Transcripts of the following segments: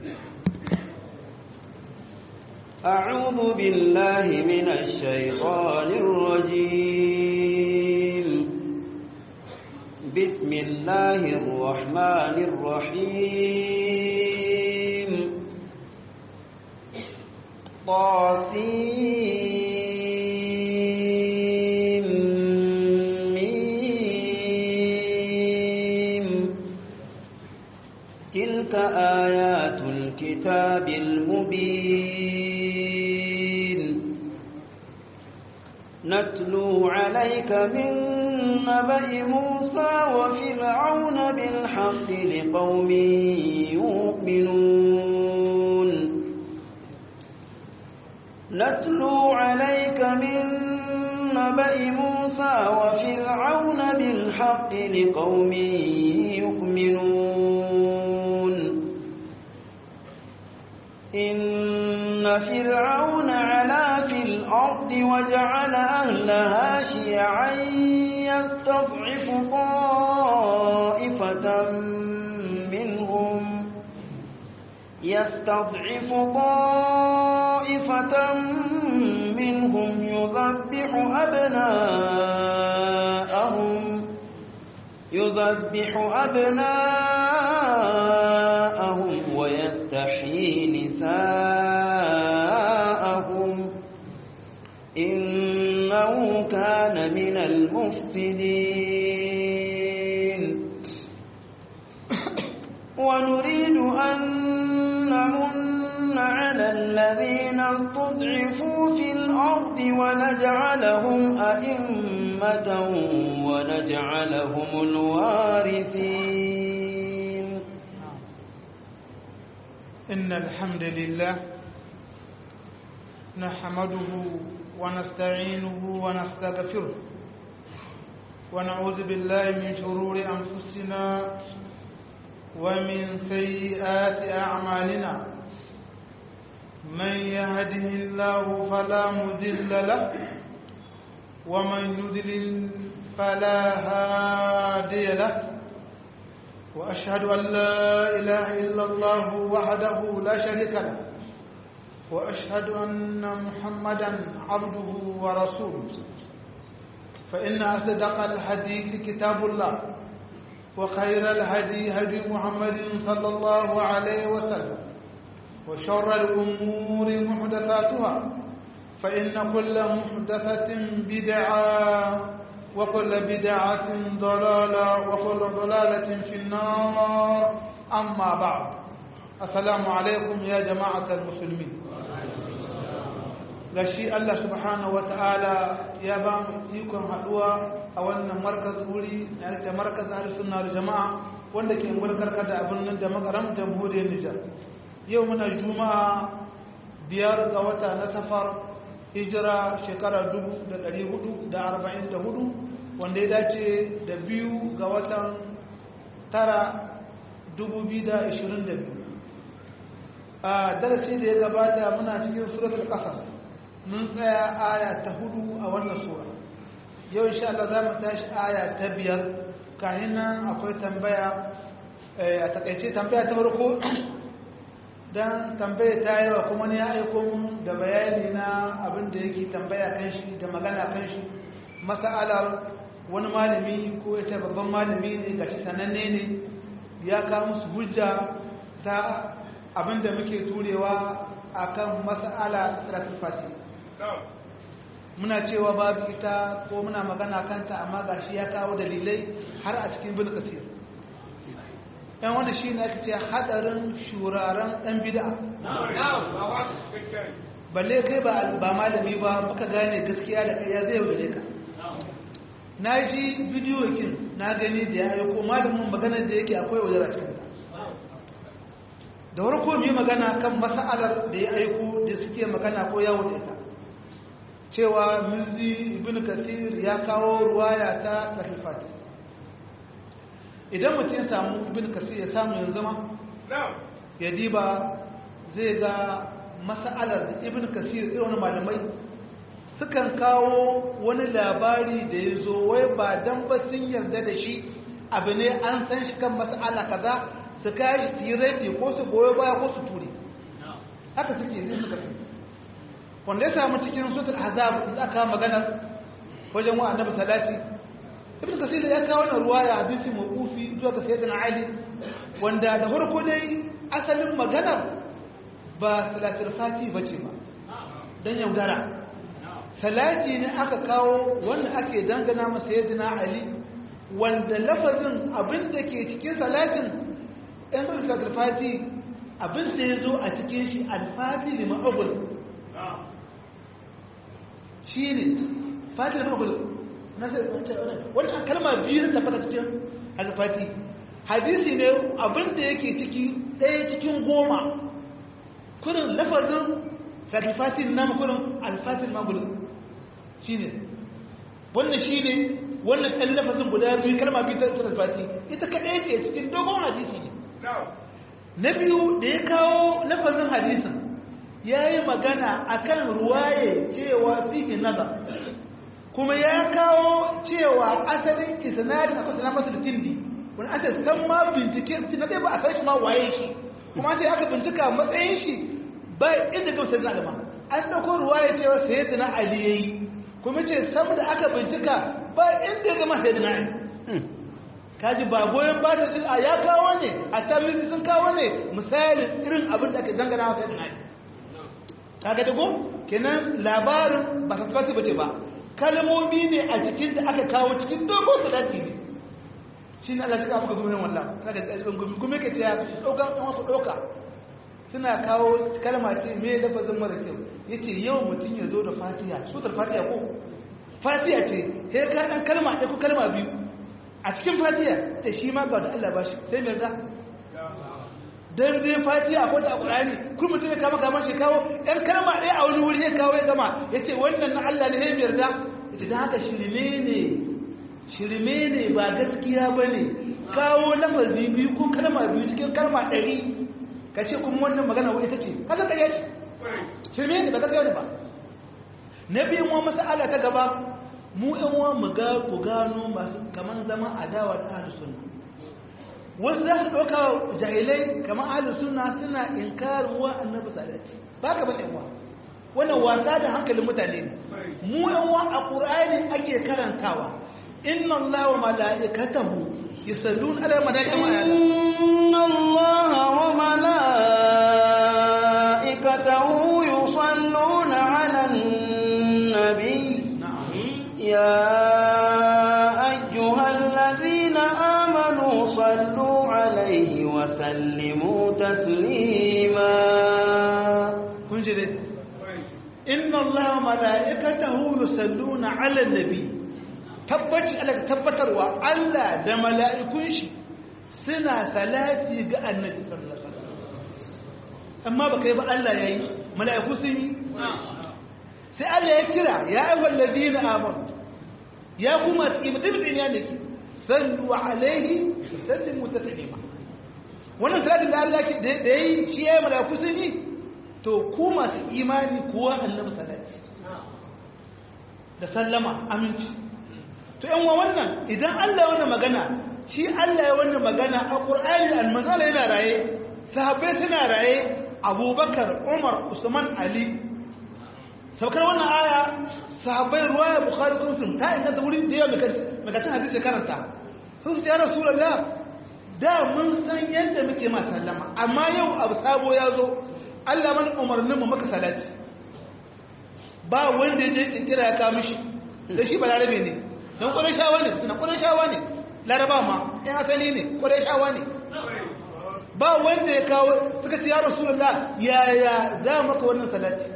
أعوذ بالله من الشيطان الرجيم بسم الله الرحمن الرحيم طاسيم ميم تلك آيات الكتاب المبين نتلو عليك من نبأ موسى وفرعون بالحق لقوم يؤمنون نتلو عليك من نبأ موسى وفرعون بالحق لقوم يؤمنون إن فرعون علا في الأرض وجعل أهلها شيعا يستضعف طائفة منهم يستضعف طائفة منهم يذبح أبناءهم يذبح أبناءهم ويستحيي نساءهم إنه كان من المفسدين ونريد أن نمن على الذين استضعفوا في الأرض ونجعلهم أئمة ونجعلهم الوارثين إن الحمد لله نحمده ونستعينه ونستغفره ونعوذ بالله من شرور أنفسنا ومن سيئات أعمالنا من يهده الله فلا مذل له ومن يذلل فلا هادي له وأشهد أن لا إله إلا الله وحده لا شريك له وأشهد أن محمدا عبده ورسوله فإن أصدق الحديث كتاب الله وخير الهدي هدي محمد صلى الله عليه وسلم وشر الأمور محدثاتها فإن كل محدثة بدعة وكل بدعة ضلالة وكل ضلالة في النار أما بعد السلام عليكم يا جماعة المسلمين gashi Allah subhanahu wa ta'ala ya ba mu ikon haduwa a wannan markaz wuri na yake markaz ahli sunna da jama'a wanda ke mulkar da abin nan da makaram jamhuriyar Nijar yau muna juma'a biyar ga wata na safar hijira shekara 1444 wanda ya dace da biyu ga watan tara 2022 a darasi da ya gabata muna cikin suratul qasas mun tsaya aya ta hudu a wannan sura yau insha Allah za mu tashi aya ta biyar kahin nan akwai tambaya a takaice tambaya ta farko dan tambaya ta yawa kuma ne ya aiko mun da bayani na abin da yake tambaya kan shi da magana kan shi mas'alar wani malami ko ya ce babban malami ne gashi sananne ne ya kawo musu hujja ta abin da muke turewa akan mas'ala salatul fatih muna cewa babu ita ko muna magana kanta amma gashi ya kawo dalilai har a cikin bin kasir yan wanda shi ne ake ce hadarin shuraren ɗan bida balle kai ba malami ba baka gane gaskiya da kai ya zai yaudare ka na ji bidiyo kin na gani da ya aiko malamin maganar da yake akwai wadara cikin ta da warko mai magana kan mas'alar da ya aiko da suke magana ko yawo da ita cewa mizi ibn kasir ya kawo ruwaya ta sahifati idan mutum ya samu ibn kasir ya samu yanzu ma ya diba zai ga mas'alar da ibn kasir irin malamai sukan kawo wani labari da ya zo wai ba dan ba sun yarda da shi abu ne an san shi kan mas'ala kaza su kashi tireti ko su goyo baya ko su ture haka suke yin suka fi wanda ya samu cikin sutul azab da aka maganar wajen wa annabi salati ibn kasir ya kawo wannan ruwaya hadisi mawqufi zuwa ga sayyidina ali wanda da farko dai asalin maganar ba salatul fati bace ba dan yaudara salati ne aka kawo wanda ake dangana masa sayyidina ali wanda lafazin abin da ke cikin salatin ɗan salatul fati abin sai ya zo a cikin shi alfati lima abul shi ne fati lima abul wannan kalma biyu da tabbata cikin alfati hadisi ne abin da yake ciki ɗaya cikin goma kurin lafazin sakifatin na kurin alfatin magul shi ne wannan shi ne wannan ɗan lafazin guda biyu kalma biyu ta alfati ita kaɗai ce cikin dogon hadisi ne na biyu da ya kawo lafazin hadisin ya yi magana a kan ruwaye cewa fiye nazar kuma ya kawo cewa asalin isnadin akwai sanar masu da tindi wani an ce san ma bincike na ɗaya ba a san shi ma waye shi kuma ce aka bincika matsayin shi ba inda ga sai na an dauko ruwaya cewa sayyidina ali yayi kuma ce sam da aka bincika ba inda ga ma sayyidina ali kaji ba goyon ba da a ya kawo ne a tabbiti sun kawo ne misalin irin abin da ake dangana wa sayyidina ali kaga dago kenan labarin ba ta tabbata bace ba kalmomi ne a cikin da aka kawo cikin dogon salati ne shi ne Allah ya kawo maka gumin wallah kaga tsibin gumin gumin ke cewa dauka an wasu dauka suna kawo kalma ce me lafazin mara kyau yace yau mutum ya zo da fatiha sutar fatiha ko fatiha ce sai ka dan kalma ɗaya ko kalma biyu a cikin fatiha ta shi ma ga da Allah ba shi sai me da dan zai fatiha ko da Qur'ani kun mutum ya kama kama shi kawo ɗan kalma ɗaya a wani wuri ya kawo ya gama yace wannan na Allah ne sai yarda yace dan haka shirme ne shirme ne ba gaskiya bane kawo lafazi biyu ko kalma biyu cikin kalma ɗari ka ce kuma wannan magana wa ita ce kaga ƙarya ce shirme ne ba gaskiya ne ba na biyun wa mas'ala ta gaba mu ɗan uwa mu ga ku gano masu kaman zaman adawa da ahlus sunna wasu za su ɗauka jahilai kamar ahlus sunna suna inkarin wa annabi salati ba ka bane uwa wannan wasa da hankalin mutane ne mu ɗan uwa a qur'ani ake karantawa inna allaha wa mala'ikatahu yusalluna ala malaikati wa inna allaha wa mala'ikatahu yusalluna ala an-nabi ya ayyuhalladhina amanu sallu alayhi wa sallimu taslima kun ji dai inna allaha wa mala'ikatahu yusalluna ala an-nabi tabbaci Allah tabbatarwa Allah da mala'ikun shi suna salati ga annabi sallallahu alaihi wasallam amma baka yi ba Allah yayi mala'iku sun yi sai Allah ya kira ya ayyuhal ladina amanu ya kuma imdibin ya nake sallu alaihi sallimu taslima wannan salatin da Allah da yayi shi ya mala'iku sun yi to ku masu imani kuwa annabi salati da sallama aminci to yan wannan idan Allah ya wannan magana shi Allah ya wannan magana a Qur'ani al-manzala yana raye sahabbai suna raye Abubakar Umar Usman Ali saukar wannan aya sahabbai ruwaya Bukhari ko Muslim ta inganta wuri da yawa magatan hadisi karanta sun su ya Rasulullah da mun san yadda muke ma sallama amma yau abu sabo ya zo Allah man umarnin mu maka salati ba wanda ya je kirkira ya kawo mishi da shi balarabe ne don ƙwarishawa ne suna ƙwarishawa ne laraba ma ‘yan asali ne ƙwarishawa ne ba wanda ya kawo suka ce ya rasulullah yaya za maka wannan salati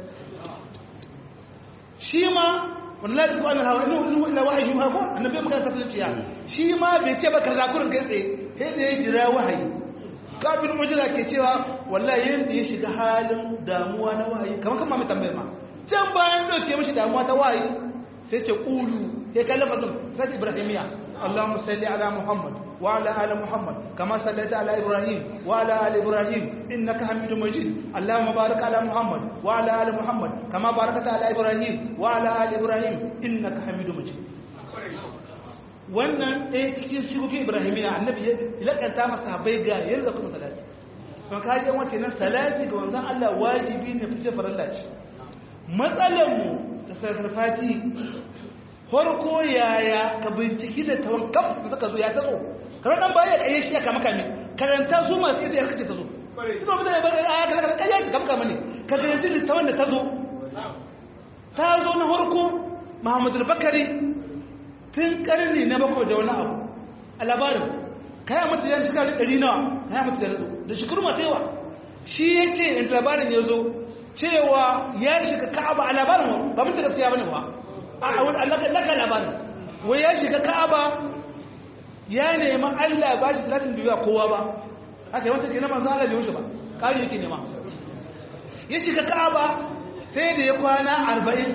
shi ma wani lati ko annan hawa inu ila wahayi yi hako annabi ya magana tafiya shi ma bai ce ba ka zakurin kai tsaye sai da ya jira wahayi kafin mujira ke cewa wallahi yadda ya shiga halin damuwa na wahayi kamar kan mami tambayar ma can bayan ɗauke mashi damuwa ta wahayi sai ce ƙulu sai kallon fasin sai ibrahimiya اللهم صل على محمد وعلى ال محمد كما صليت على ابراهيم وعلى ال ابراهيم انك حميد مجيد اللهم بارك على محمد وعلى ال محمد كما باركت على ابراهيم وعلى ال ابراهيم انك حميد مجيد wannan ɗaya cikin shigogin ibrahimiyya annabi ya lakanta masa bai ga yadda kuma salati kuma ka ji wata nan salati ga wanzan Allah wajibi ne fice farilla ce matsalar mu da sarfati farko yaya ka binciki da tawon kaf da suka zo ya tazo kamar dan baya kai shi ya kama kame karanta su masu yadda ya kace tazo ita mutane ba ga aya kala kala ya kama kama ne ka garanti da tawon da tazo ta zo na farko Muhammadu Bakari tun karni na bakwai da wani abu a labarin kaya mata yan shiga da ɗari nawa kaya mata yan da shekaru mata yawa shi ya ce in labarin ya zo cewa ya shiga ka'aba a labarin ba mutu gaskiya bane ba a wani allaka labarin wai ya shiga ka'aba ya nema allah ba shi talatin biyu a kowa ba haka yi wata ke na manzan allah bai ba ƙari yake nema ya shiga ka'aba sai da ya kwana arba'in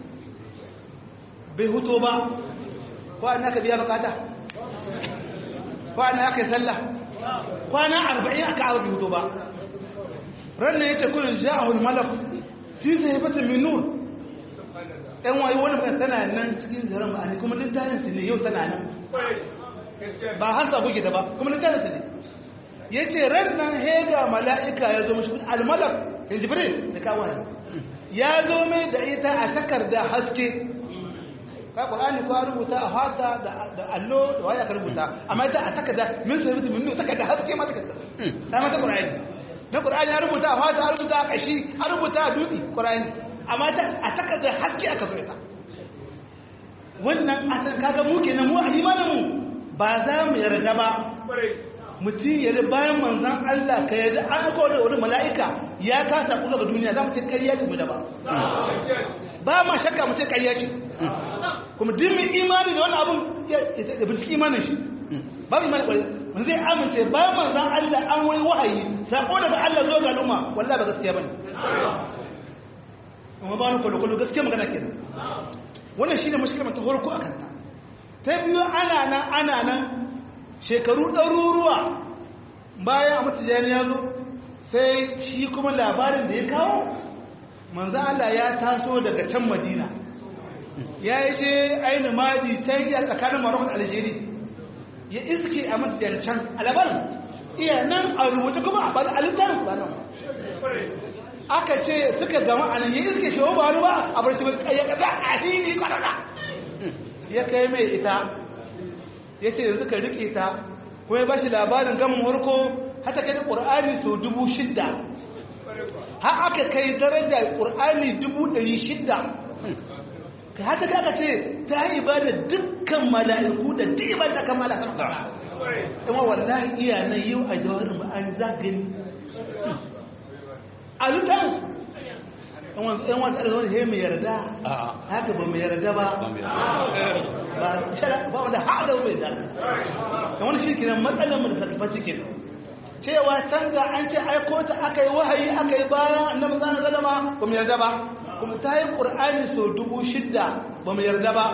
bai huto ba kwana ka biya bukata kwana ka yi sallah kwana arba'in aka abu hutu ba ranar ya ce kunin ja'ahul malak fi zai fata minur ɗan wayo wani kan tana nan cikin zaren ba ne kuma littafin su ne yau tana nan ba har sa buge ta ba kuma littafin su ne ya ce ranar hega mala'ika ya zo mashi almalak in jibril da kawo ya zo mai da ita a takarda haske ka qur'ani ko rubuta a fata da allo da waya ka rubuta amma ita a takarda min sai rubuta min takarda haske ma takarda ta mata qur'ani na qur'ani ya rubuta a fata a rubuta a kashi a rubuta a dutse qur'ani amma ta a takarda haske aka zo ita wannan asan kaga mu kenan mu a imanin mu ba za mu yarda ba mutum yarda bayan manzon Allah ka yarda an kawo da wani mala'ika ya kasa kusa ga duniya za mu ce ƙarya ce mu da ba ba ma shakka mu ce ƙarya ce kuma dimin imani da wani abun ya binciki imanin shi babu imani kwarai mun zai amince bayan manzan Allah an wani wahayi sako daga Allah zo ga al'umma wallahi ba gaskiya bane kuma ba ni kwallo kwallo gaskiya magana kenan wannan shine mushkila ta farko akan ta ta biyu ana nan ana nan shekaru ɗaruruwa bayan a mutujani ya zo sai shi kuma labarin da ya kawo manzan Allah ya taso daga can madina ya yi je aini madi can yi a tsakanin marokon algeria ya iske a matsayin can alabarin iya nan a rubuta kuma a bada alitar ba nan aka ce suka gama a nan ya iske shi ba ba a barci bai ya kasa a hini kwanana ya kai mai ita ya ce yanzu ka riƙe ta kuma ya ba shi labarin gamin warko hata kai ƙur'ani sau dubu shidda har aka kai daraja ƙur'ani dubu ɗari shidda ka haka kaka ce ta yi ba da dukkan mala'iku da duk ba da kan mala'ikun ba kuma wallahi iya nan yau a jawarin ba an zagani a lutan yan wanda ɗarga wani mai yarda haka ba mai yarda ba ba wanda haɗa mai yarda kan wani shi kinan matsalar mu da sarkafa cikin cewa canza an ce aiko ta aka yi wahayi aka yi bayan annabi zana zalama ba mu yarda ba kuma ta yi ƙur'ani sau dubu shidda ba mu yarda ba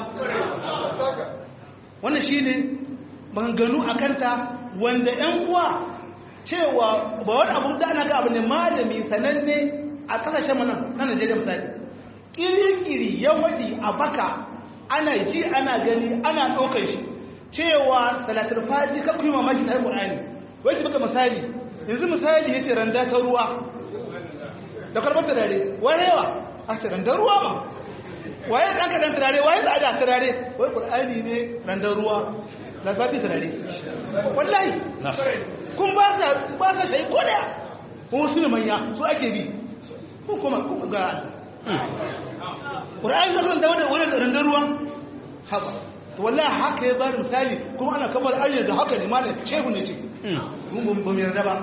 wannan shi ne maganganu a kanta wanda ‘yan uwa cewa ba wani abu da ana ga abu ne malami sananne a ƙasashen mana na najeriya misali ƙiri-ƙiri ya waɗi a baka ana ji ana gani ana ɗaukar shi cewa salatar faji ka kuma mamaki ta yi ƙur'ani wai baka misali yanzu misali ya ce randa ta ruwa da karbar turare waye yawa a ce randar ruwa ma waye ɗan kaɗan turare waye da ada turare wai ƙur'ani ne randar ruwa na zafi turare wallahi kun ba sa ba sa shayi ko daya kuma su ne manya su ake bi kun kuma kun ga ƙur'ani na kan da wani randar ruwa haka to wallahi haka ya bada misali kuma ana kamar ayyar da haka ne malam shehu ne ce mun ba mu yarda ba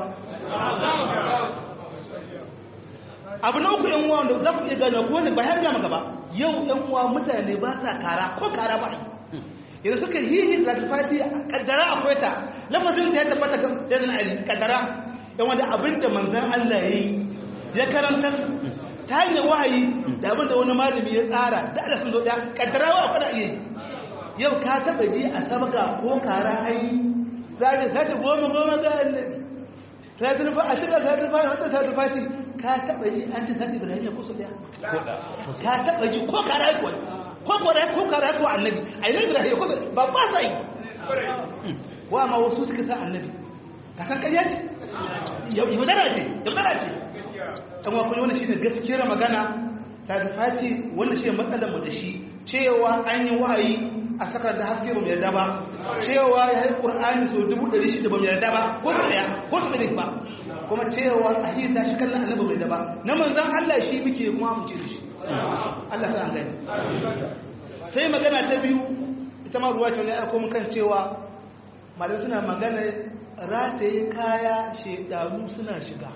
abu na uku yan uwa wanda za ku iya gane ko ne ba ya gama gaba yau yan uwa mutane ba sa kara ko kara ba idan suka hihi da fati kaddara akwai ta lafazin ta ya tabbata ga sayyidina ali kaddara yan wanda abinda manzon Allah yayi ya karanta ta hanyar wahayi da abinda wani malami ya tsara da Allah sun zo da kaddara wa akwai iya yau ka taba ji a sabga ko kara ai za ka sake goma goma ga annabi ta zurfa a shiga ta zurfa wata ta zurfa ka taba ji an ci sati ibrahim ko so daya ka taba ji ko kara ko ko gwada ko kara ko annabi annabi da ko ba ba sai wa ma wasu suka sa annabi ka san kariya ce yaudara ce yaudara ce dan wa kuma wannan shine gaskiyar magana ta da fati wannan shine matsalar mu da shi cewa an yi wahayi a sakar da haske ba mu yarda ba cewa ya yi qur'ani so dubu ɗari shida ba mu yarda ba ko su ɗaya ko su ɗari ba kuma cewa a yi ta shi kallon annabi bai da ba na manzan Allah shi muke kuma mu ce da shi Allah sa an gani sai magana ta biyu ita ma ruwa ce ne aka kuma kan cewa malamai suna magana rataye kaya shekaru suna shiga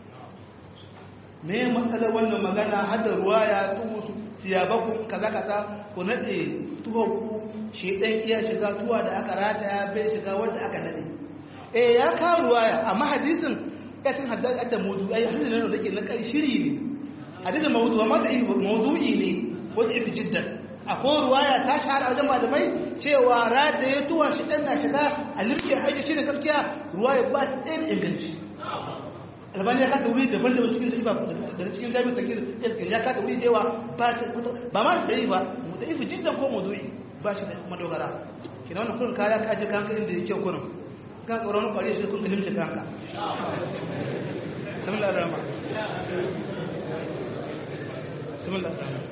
me matsalar wannan magana har da ruwa ya tuhu su siyabaku kaza kaza ku nade tuhu shedan iya shiga tuwa da aka rataya bai shiga wanda aka nade eh ya kawo ruwaya amma hadisin ya cin haddasa ta mawdu ai hadisin nan da ke na kai shiri ne hadisin mawdu amma da mawdu'i ne wanda yake jiddan akwai ruwaya ta shahara wajen malamai cewa rataye tuwa shedan na shiga a limke haji shi ne gaskiya ruwaya ba ta ɗaya inganci albani ya kata wuri daban daban cikin ba da cikin jami'in sakir ya kata wuri da yawa ba ma da yi ba da ifi jiddan ko mawdu'i ba shi da madogara kina wannan kurin kaya ka je kanka inda yake kurin kan tsoron kwari shi kun kalimce kanka bismillah ar-rahman bismillah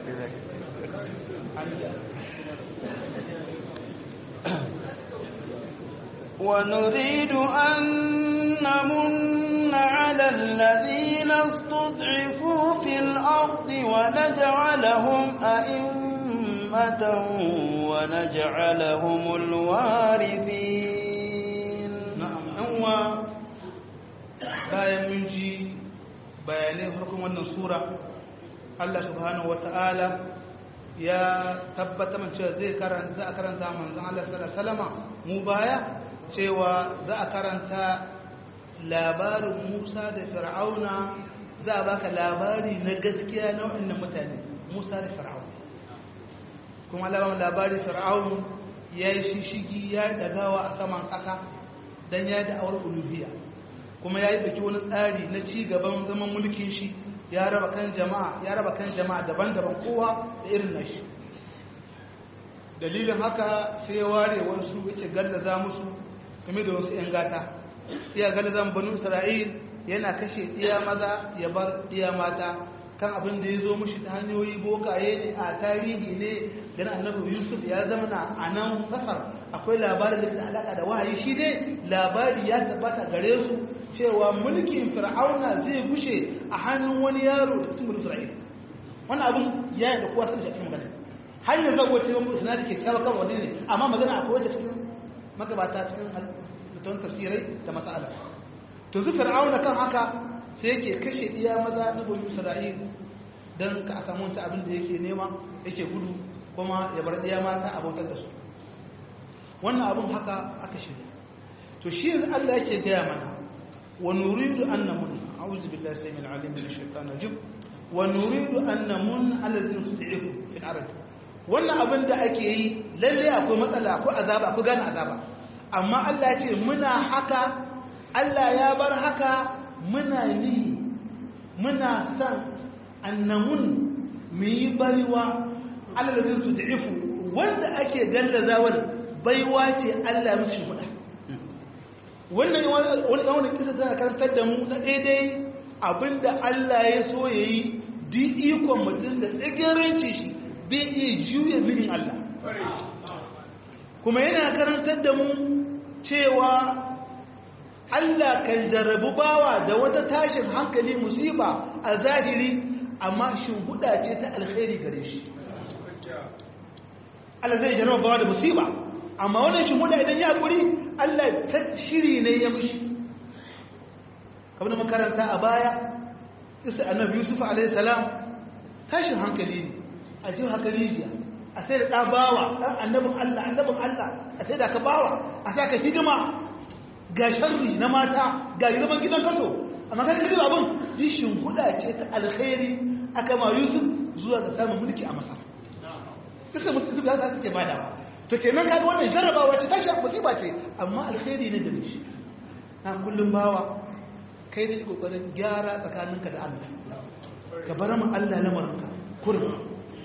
ونريد أن نمن على الذين استضعفوا في الأرض ونجعلهم أئمة ونجعلهم الوارثين na'am yan uwa bayan mun ji bayanai farkon wannan sura Allah subhanahu wata'ala ya tabbata man cewa zai karanta za a karanta manzon Allah sallallahu alaihi wasallam mu baya cewa za a karanta labarin Musa da Fir'auna za a baka labari na gaskiya na waɗannan mutane Musa da Fir'auna kuma labarin labarin Fir'aun ya yi shishigi ya dagawa a saman ƙasa don ya da awar uluhiyya kuma ya yi baki wani tsari na ci gaban zaman mulkin shi ya raba kan jama'a ya raba kan jama'a daban-daban kowa da irin nashi dalilin haka sai ya ware wasu yake gallaza musu game da wasu 'yan gata iya gallaza banu isra'il yana kashe iya maza ya bar iya mata kan abin da ya zo mushi ta hanyoyi bokaye ne a tarihi ne dan annabi yusuf ya zama na a nan kasar akwai labarin da ke alaka da wahayi shi dai labari ya tabbata gare su cewa mulkin fir'auna zai gushe a hannun wani yaro da cikin isra'il wannan abin ya yi da kowa sun shafi magana har yanzu zagwa ce wani suna da ke kyawa kan wani ne amma magana akwai wata cikin magabata cikin mutum tafsirai da masala to zu fir'auna kan haka sai yake kashe iya maza na bani isra'il don ka samu wata abin da yake nema yake gudu kuma ya bar iya mata abokan da su wannan abin haka aka shirya to shi yanzu Allah yake gaya mana wa nuridu an namun a'udhu billahi samil alim min ash-shaytan rajim wa nuridu an namun ala alladhina tud'ifu fil ard wannan abin da ake yi lalle akwai matsala akwai azaba akwai gane azaba amma Allah ya ce muna haka Allah ya bar haka muna ni muna san annamun mu yi baiwa alalabin su da'ifu wanda ake gallazawar baiwa ce Allah musu faɗa wannan wani wani kisa tana karantar da mu na daidai abinda Allah ya so ya yi duk ikon mutum da tsigiranci shi bai iya juya zirin Allah kuma yana karantar da mu cewa Allah kan jarrabu bawa da wata tashin hankali musiba a zahiri amma shimfiɗa ce ta alkhairi gare shi Allah zai jarraba bawa da musiba amma wannan shimfiɗa idan ya haƙuri Allah ta shiri ne ya mishi kamar da makaranta a baya isa annabi yusuf alaihi salam tashin hankali ne a jiya hankali jiya a sai da ɗabawa ɗan annabin Allah annabin Allah a sai da ka bawa a sa ka hidima ga sharri na mata ga girman gidan kaso amma kan kaji abin jishin huda ce ta alkhairi aka ma yusuf zuwa ga samun mulki a masar kisa musu ya za su ke bada ba to kenan kaga wannan jarrabawa ce tashi musiba ce amma alkhairi ne da shi na kullum bawa kai da kokarin gyara tsakaninka da Allah ka bar mu Allah lamarinka kurum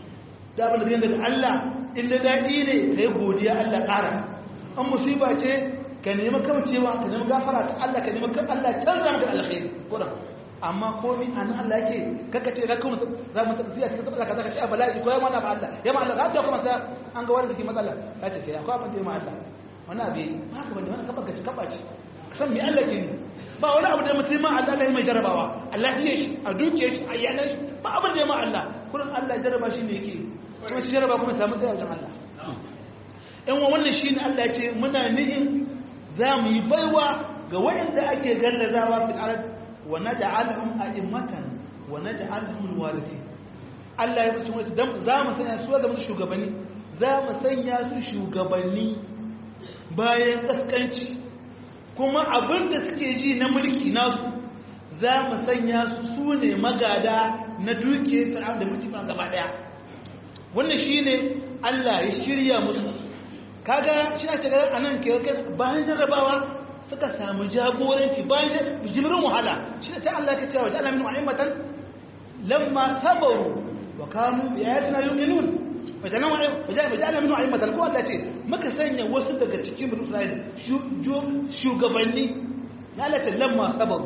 da abin da gani daga Allah inda daɗi ne ka yi godiya Allah ƙara an musiba ce ka nemi kaucewa ka nemi gafara ta Allah ka nemi kan Allah canza maka alkhairi kuran amma komi a nan Allah yake kaka ce rakun za mu tafi cikin tsaka kaza ka ce bala'i ko ya mana ba Allah ya ma Allah ka ta kuma sa an ga wanda ke matsala ka ce kai akwai abin da ya ma Allah wani abu ba ka bane wani kafa ka ci kafa ci san me Allah ke ni ba wani abu da mutum ma Allah ya mai jarabawa Allah ya shi a duke shi a yanar shi ba abin da ya ma Allah kullum Allah ya jaraba shi ne yake kuma shi jaraba kuma samu tsaya wajen Allah in wa wannan shi ne Allah ya ce muna nihin za mu yi baiwa ga waɗanda ake gallazawa fil ard wa naj'alhum a'immatan wa naj'alhum alwarithin Allah ya musu mutu dan za mu sanya su ga musu shugabanni za mu sanya su shugabanni bayan kaskanci kuma abin da suke ji na mulki nasu za mu sanya su su ne magada na duke fir'aun da mulki ba gaba daya wannan shine Allah ya shirya musu kaga shi ake ga anan ke bayan jarrabawa suka samu jagoranci bayan jimirin wahala shi ta Allah ke cewa ja'ala min a'immatan lamma sabaru wa kanu bi ayatina yu'minun wajen waja'ala min a'immatan ko Allah ce muka sanya wasu daga cikin bani Isra'il shugabanni ya Allah ce lamma sabaru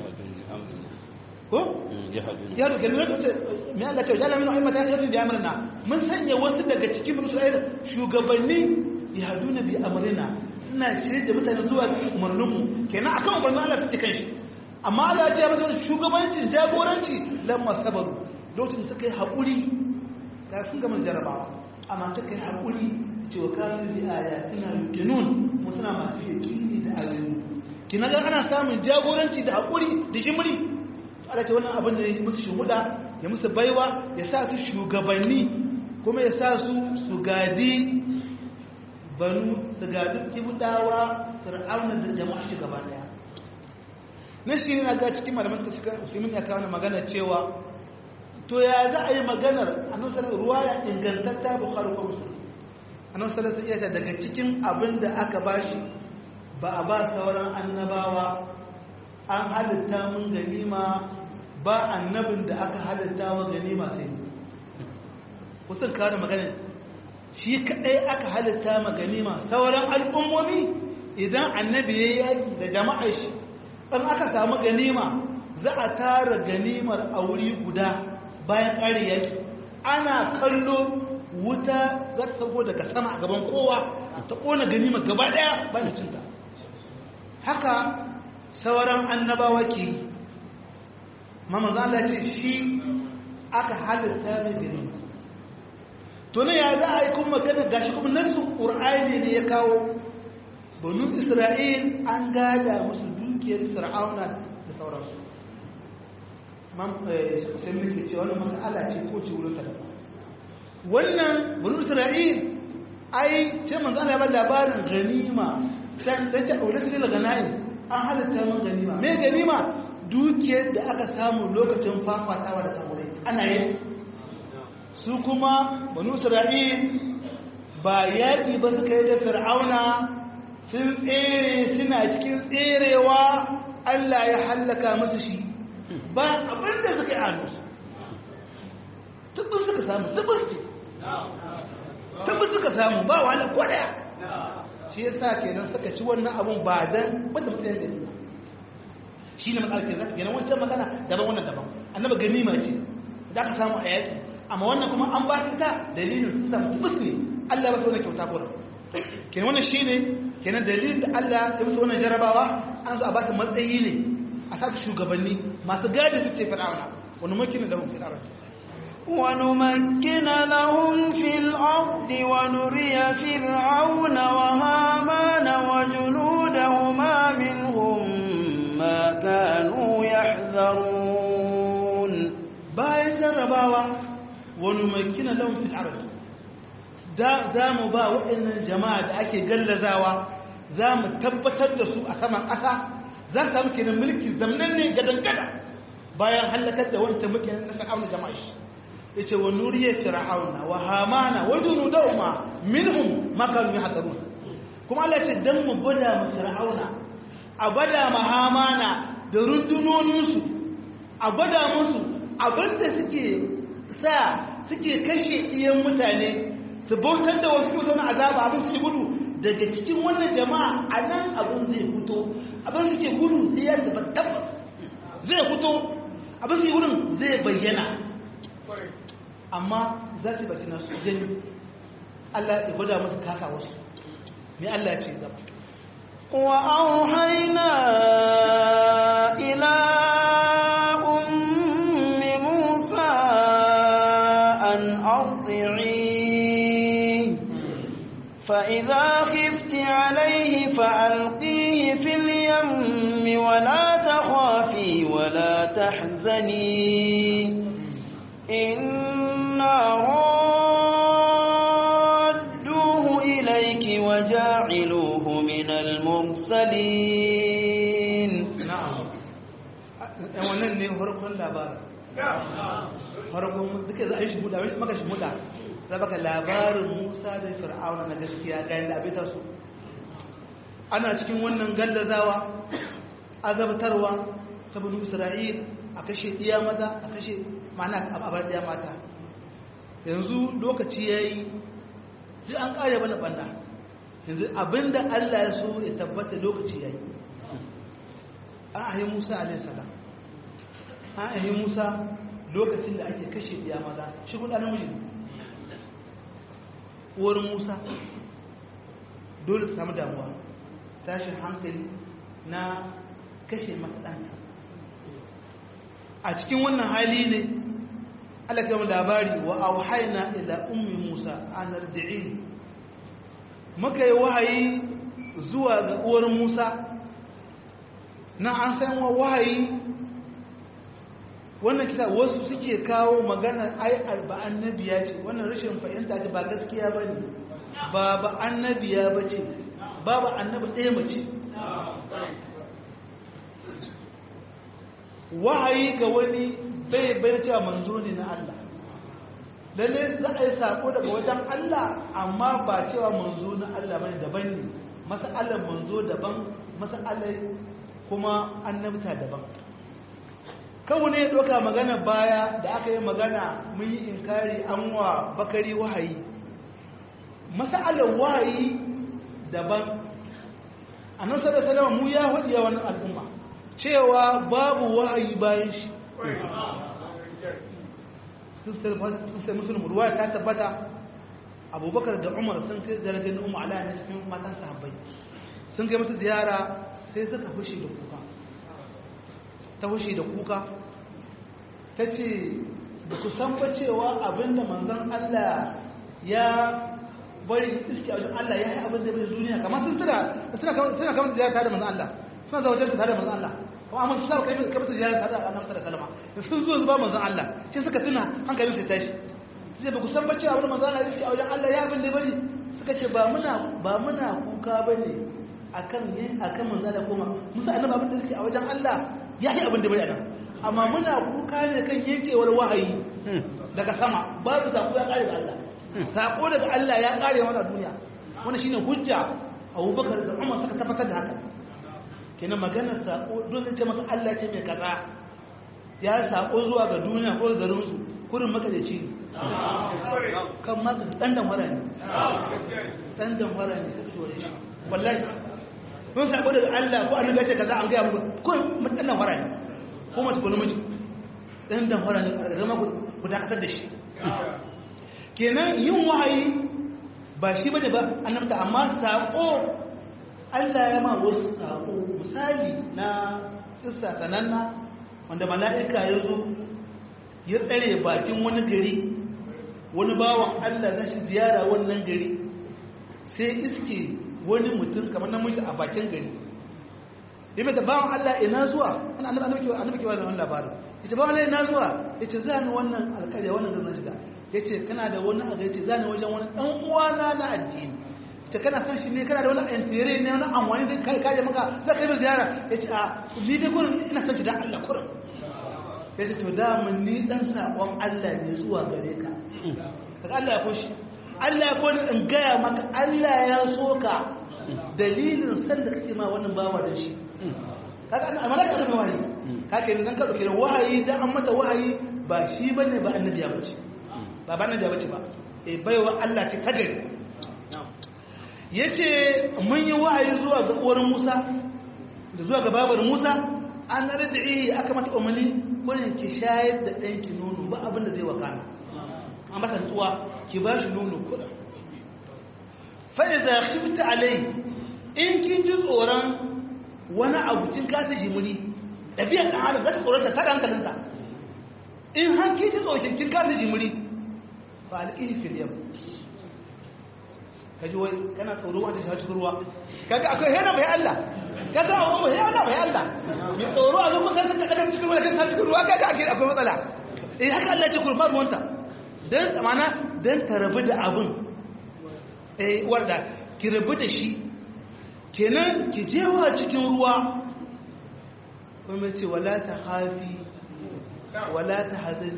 ko ya da kalmar da me Allah ce waja'ala min a'immatan yahduna bi amrina mun sanya wasu daga cikin bani Isra'il shugabanni yahduna bi amrina suna shirye da mutane zuwa umarninmu kenan akan umarnin Allah suke kan shi amma Allah ya ce masa shugabancin jagoranci lamma sabaru lokacin da suka yi haƙuri ga sun gama jarabawa amma suka yi haƙuri ce wa kanu bi ayatina yuqinun mu suna masu yaqini da ayoyi kina ga ana samun jagoranci da haƙuri da jimri Allah ce wannan abin da ya musu shuhuda ya musu baiwa ya sa su shugabanni kuma ya sa su su gadi banu su ga duk kibudawa fir'auna da jama'a shi gaba daya na shi na ga cikin malaman da suka musulmin ya kawo magana cewa to ya za a yi maganar annabi sallallahu ruwa ya ingantatta bukhari ko muslim annabi sallallahu alaihi wasallam daga cikin abin da aka bashi ba a ba sauran annabawa an halitta mun ganima ba annabin da aka halitta wa ganima sai kusan kawo maganar shi kadai aka halitta ma ganima sauran al'ummomi idan annabi ya yaki da jama'ar shi in aka samu ganima za a tara ganimar a wuri guda bayan ƙari yaki ana kallo wuta za ta sauko daga sama a gaban kowa ta ƙona ganimar gaba ɗaya bayan cinta haka sauran annabawa ke yi mamazala ce shi aka halitta da ganima to ne ya za a yi kuma magana gashi kuma nasu ƙur'ani ne ya kawo banu isra'il an gada musu dukiyar fir'auna da sauransu sai muke ce wannan mas'ala ce ko ce wurin talaba wannan banu isra'il ai ce manzo Allah ya ba labarin ganima sai da ce aure su da ganayi an halatta man ganima me ganima dukiyar da aka samu lokacin fafatawa da kamurai ana yi su kuma banu isra'il ba yaƙi ba suka yi da fir'auna sun tsere suna cikin tserewa Allah ya hallaka musu shi ba abin da suka yi hannu tabbin suka samu tabbin ce tabbin suka samu ba wahala kwadaya shi ya sa kenan suka ci wannan abun ba don wadda mutum ya gani shi ne matsalar kenan kenan wancan magana daban wannan daban annaba ganima ce da aka samu a yaki amma wannan kuma an ba ta dalilin sun samu tabbis ne Allah ba su wani kyauta ko kenan wannan shi ne kenan dalilin da Allah ya musu wannan jarabawa an zo a ba ta matsayi ne a sa shugabanni masu gadi su ce fir'auna wani makinin da hun fi arati ونمكن لهم في الأرض ونري فرعون وهامان وجنودهما منهم ما كانوا يحذرون bayan jarrabawa wani makina lahum fil ard da za mu ba waɗannan jama'a da ake gallazawa za mu tabbatar da su a saman ƙasa za su samu kenan mulki zamnan ne gadan gada bayan halakar da wancan mulkin na fir'auna jama'a shi yace wa nuriya fir'auna wa hamana wa junudahuma minhum ma kanu yahdharun kuma Allah ce dan mu bada mu fir'auna a bada ma hamana da rundunoninsu a bada musu abinda suke sa suke kashe iyan mutane su bautar da wasu mutane azaba abin su gudu daga cikin wannan jama'a a nan abin zai fito abin suke gudu sai ya zaba tabbas zai fito abin su gudun zai bayyana amma za su baki nasu gani Allah ya gwada musu kasa wasu me Allah ya ce gaba وأوحينا إلى أم موسى أن أرضعيه فإذا خفت عليه فألقيه في اليم ولا تخافي ولا تحزني إنا رادوه إليك وجاعلوه من المرسلين na'am ɗan wannan ne farkon labarin farkon duka za a yi shimuda maka shimuda za baka labarin musa da fir'auna na gaskiya ga yadda abin su ana cikin wannan gallazawa azabtarwa ta bulu isra'il a kashe iya mata a kashe ma'ana a bar iya mata yanzu lokaci ya yi ji an ƙare mana ɓanna yanzu abinda allah ya so ya tabbata lokaci ya yi an ahi musa alaihissalam an ahi musa lokacin da ake kashe biya maza shi kuɗa namiji uwar musa dole ta samu damuwa tashin hankali na kashe matsalanta a cikin wannan hali ne alaƙa labari wa auhaina ila ummi musa an ardi'i muka yi wahayi zuwa ga uwar musa na an san wa wahayi wannan kisa wasu suke kawo maganar ai ba annabiya ce wannan rashin fahimta ce ba gaskiya ba ne ba ba annabiya ba ce ba ba annabi ɗaya mace wahayi ga wani bai bai cewa manzo ne na Allah lalle za a yi sako daga wajen Allah amma ba cewa manzo na Allah bane daban ne masalan manzo daban masalan kuma annabta daban kawo ne ya ɗauka magana baya da aka yi magana mun yi inkari an wa bakari wahayi masalan wahayi daban a nan sada salama mu ya hudu wani al'umma cewa babu wahayi bayan shi sun sai musulun ruwa ta tabbata abubakar da umar sun kai zargin umar ala ne cikin matan sahabbai sun kai mata ziyara sai suka fushi da kuka ta fushi da kuka ta ce da ku san ba cewa abinda manzon Allah ya bari iske a wajen Allah ya yi abin da bai duniya kamar sun tuna suna suna kamar ziyara tare da manzon Allah suna zuwa wajen tare da manzon Allah kuma amma su sa kai kai mata ziyara tare da annabi da kalma da sun zo zuba manzon Allah sai suka tuna hankalin su tashi sai ba ku san ba cewa abin manzon Allah ya iske a wajen Allah ya abin da bari suka ce ba muna ba muna kuka bane akan yin akan manzon Allah kuma musa annabi abin da suke a wajen Allah ya yi abin da bari anan amma muna kuka ne kan yankewar wahayi daga sama babu sako ya kare da Allah sako daga Allah ya kare mana duniya wannan shine hujja Abubakar da Umar suka tabbatar da haka kenan maganar sako dole ce maka Allah ce mai kaza ya sako zuwa ga duniya ko garin su kurin makadaci ne kan ma dan dan wara ne dan dan wara ne kake wani shi wallahi mun sako daga Allah ko annabi ya ce kaza an ga muku ko dan dan wara ne ko mace ko namiji dan dan wara ne zama ku dakatar da shi kenan yin wahayi ba shi bane ba annabta amma sako Allah ya ma wasu sako misali na kissa sananna wanda mala'ika ya zo ya tsare bakin wani gari wani bawan Allah za shi ziyara wannan gari sai iske wani mutum kamar namiji a bakin gari da mai bawan Allah ina zuwa ana annabi kewa da wannan labarin ita bawan Allah ina zuwa ya ce zani wannan alƙarya wannan da shiga ya ce kana da wani a ce zani wajen wani ɗan uwana na addini ce kana san shi ne kana da wani antere ne wani amfani da kai kaje maka za ka yi mai ziyara ya ce a ni dai kurin ina san shi dan Allah kurin ya ce to da mun ni dan sakon Allah ne zuwa gare ka kaga Allah ya koshi Allah ya koni in gaya maka Allah ya so ka dalilin san da kake ma wannan bawa da shi kaga an malaka da wahayi kake nan ka dauke wahayi da an mata wahayi ba shi bane ba annabi ya bace ba ba na da bace ba eh baiwa Allah ce ta gari yace mun yi wa'ayi zuwa ga uwar Musa da zuwa ga babar Musa an radi'i aka mata umarni kullun ki shayar da danki nono ba abin da zai wakana an mata tsuwa ki ba shi nono kullun fa idza khifta alai in kin ji tsoron wani abu kin kasa jimuri ɗabi'ar ɗan adam za ta tsoron ta tada hankalinta in har kin ji tsoron kin kasa jimuri fa alƙihi fil yam kaji wai kana tsoro wanda shi cikin ruwa kaga akwai hena bai Allah ka san abu bai Allah bai Allah mai tsoro a zo kusa ta kada cikin ruwa kan cikin ruwa kaga akwai matsala eh haka Allah ya ce kurma ruwanta dan amana dan ta rabu da abin eh warda ki rabu da shi kenan ki jewa cikin ruwa kuma ce wala ta hafi wala ta hazani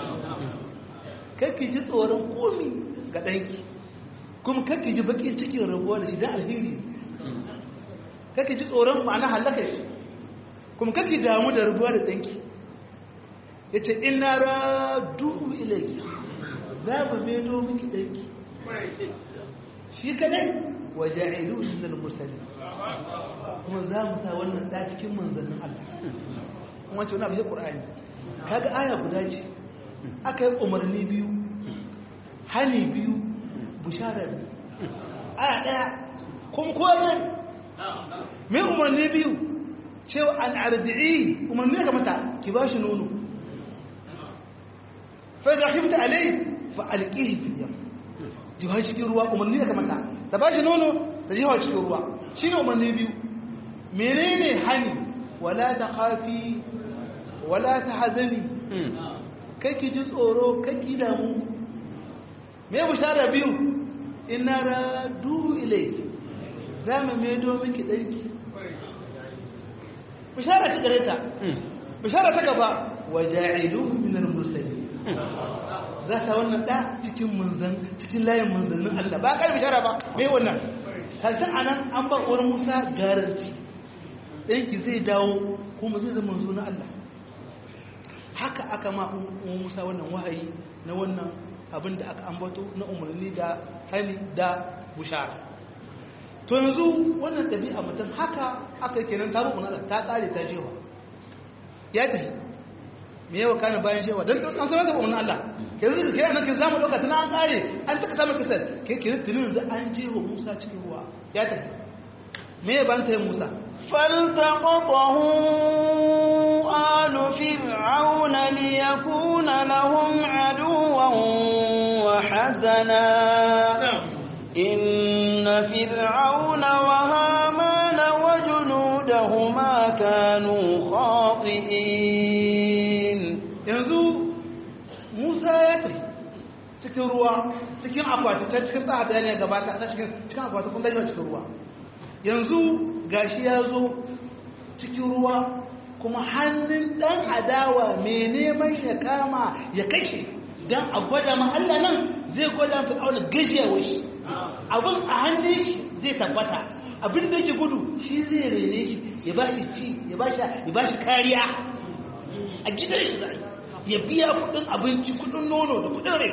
kakki ji tsoron komi ga ɗanki kuma kakki ji bakin cikin rabuwa da shi don alheri kakki ji tsoron ma'ana halaka shi kuma kakki damu da rabuwa da ɗanki ya ce ina radu ilaki za mu medo miki ɗanki shi kadai waje ilu minal mursali kuma za mu sa wannan da cikin manzannin Allah kuma ce wani abu shi Qur'ani kaga aya guda ce aka yi umarni biyu hani biyu bushara biyu aya daya kuma kowane mai umarni biyu cewa al'ardi'i umarni ga mata ki ba shi nono fa da khifta alai fa alqihi fi yam jiwa cikin ruwa umarni ga mata ta ba shi nono da jiwa cikin ruwa shine umarni biyu menene hani wala ta khafi wala ta hazani kake ji tsoro kake damu me bushara biyu inna radu ilayki zamu medo miki danki bushara ta gare ta bushara ta gaba waja'iluhu min al-mursalin za ta wannan da cikin munzan cikin layin munzannin Allah ba kar bishara ba me wannan kaga anan an bar uwar Musa garanti danki zai dawo kuma zai zama manzo na Allah haka aka ma Musa wannan wahayi na wannan abin da aka ambato na umarni da hani da bushara to yanzu wannan ɗabi'a mutum haka aka kenan ta rukun Allah ta ƙare ta jewa ya tafi me yawa kana bayan jewa don an sanar da umarnin Allah ke zai ke nan ke zamu ɗauka tana an ƙare an taka samun kisar ke ke tunin da an jewa Musa cikin ruwa ya tafi me ya ban ta yin Musa فالتقطه آل فرعون ليكون لهم عدوا وحزنا إن فرعون وهامان وجنودهما كانوا خاطئين yanzu Musa ya tafi cikin ruwa cikin akwati can cikin tsaha bayani ya gabata a cikin cikin akwati kun dajewa cikin ruwa yanzu gashi ya zo cikin ruwa kuma hannun dan adawa mai neman ya kama ya kashe don a gwada ma Allah nan zai gwada fir'auna gajiyawar shi abin a hannun shi zai tabbata abin da yake gudu shi zai rene shi ya ba shi ci ya ba shi ya ba shi kariya a gidan shi zai ya biya kudin abinci kudin nono da kudin rai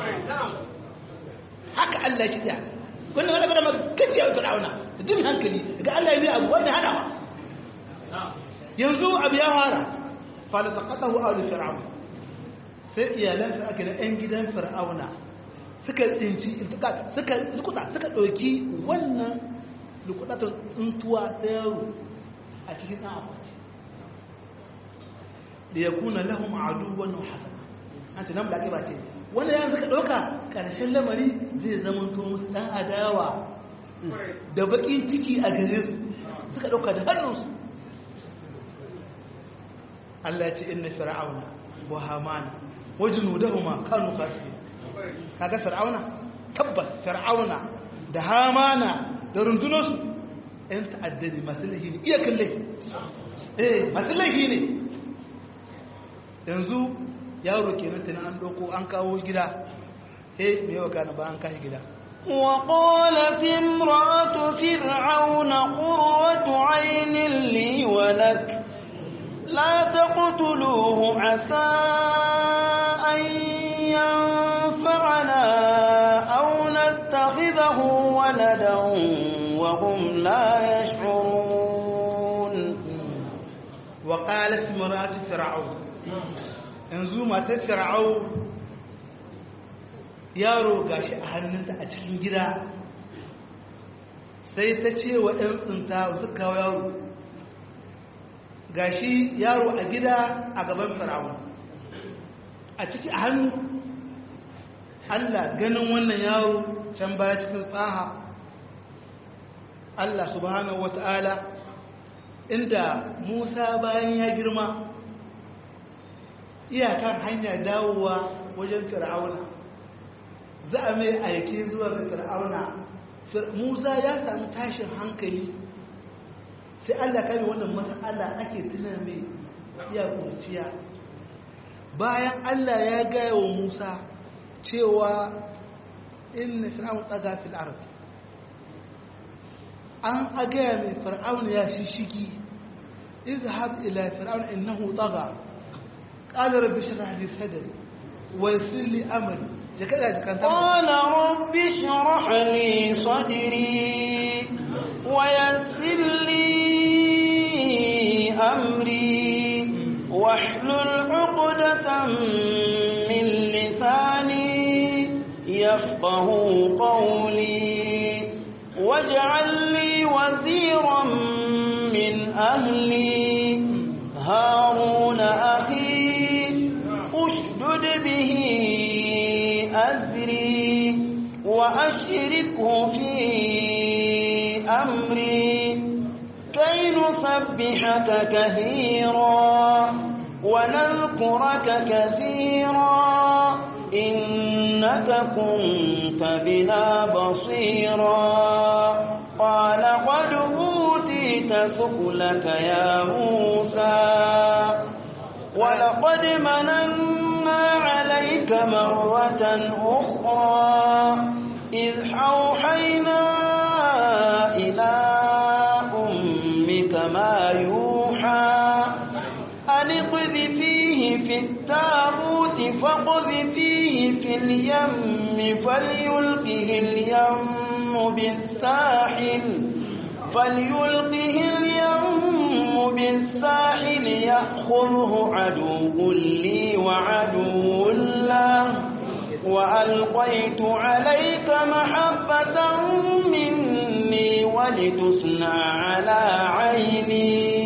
haka Allah shi ta wannan wani gwada ma gajiyawar fir'auna da duk hankali ga Allah ya yi abu wanda hanawa yanzu abu ya fara falataqatahu alu fir'aun sai iyalan fir'auna da ɗan gidan fir'auna suka tsinci suka lukuta suka ɗauki wannan lukudatun tsuntuwa ta yaro a cikin ɗan akwati da ya kuna lahum aduwan hasana an ce nan da ake ba ce wannan yana suka ɗauka ƙarshen lamari zai zama to musu ɗan adawa da baƙin ciki a gare su suka ɗauka da hannunsu Allah ya ce inna fir'auna wa hamana wa junudahuma kanu khasirin kaga fir'auna tabbas fir'auna da hamana da rundunarsu ɗan ta'addadi masu lahi ne iya kalle eh masu lahi ne yanzu yaro kenan tunan an doko an kawo gida eh me yawa kana ba an kashi gida وقالت امرأة فرعون قرة عين لي ولك لا تقتلوه عسى أن لا يشعرون وقالت مرات فرعون yanzu matar fir'au yaro gashi a hannunta a cikin gida sai ta ce wa ɗan tsinta su kawo yaro gashi yaro a gida a gaban fir'au a ciki a hannu allah ganin wannan yaro can baya cikin tsaha allah subhanahu wata'ala inda musa bayan ya girma iyakar hanyar dawowa wajen fir'auna za a mai aiki zuwa ga fir'auna musa ya sami tashin hankali sai allah kame wannan mas'ala ake tuna mai iya kurciya bayan allah ya gaya wa musa cewa inna fir'aun tsaga fil ardi an agaya mai fir'aun ya shishigi izhab ila fir'aun innahu tsaga قال رب اشرح لي صدري ويسر لي امري قال رب اشرح لي صدري ويسر لي امري واحلل عقدة من لساني يفقه قولي واجعل لي وزيرا من اهلي هارون اخي اشدد به أزري وأشركه في أمري كي نسبحك كثيرا ونذكرك كثيرا إنك كنت بنا بصيرا قال قد أوتيت سؤلك يا موسى ولقد مننا عليك مرة أخرى إذ أوحينا إلى أمك ما يوحى أن اقذفيه في التابوت فاقذفيه في اليم فليلقه اليم بالساحل فليلقه اليم بالساحل يأخذه عدو لي وعدو له وألقيت عليك محبة مني ولتصنع على عيني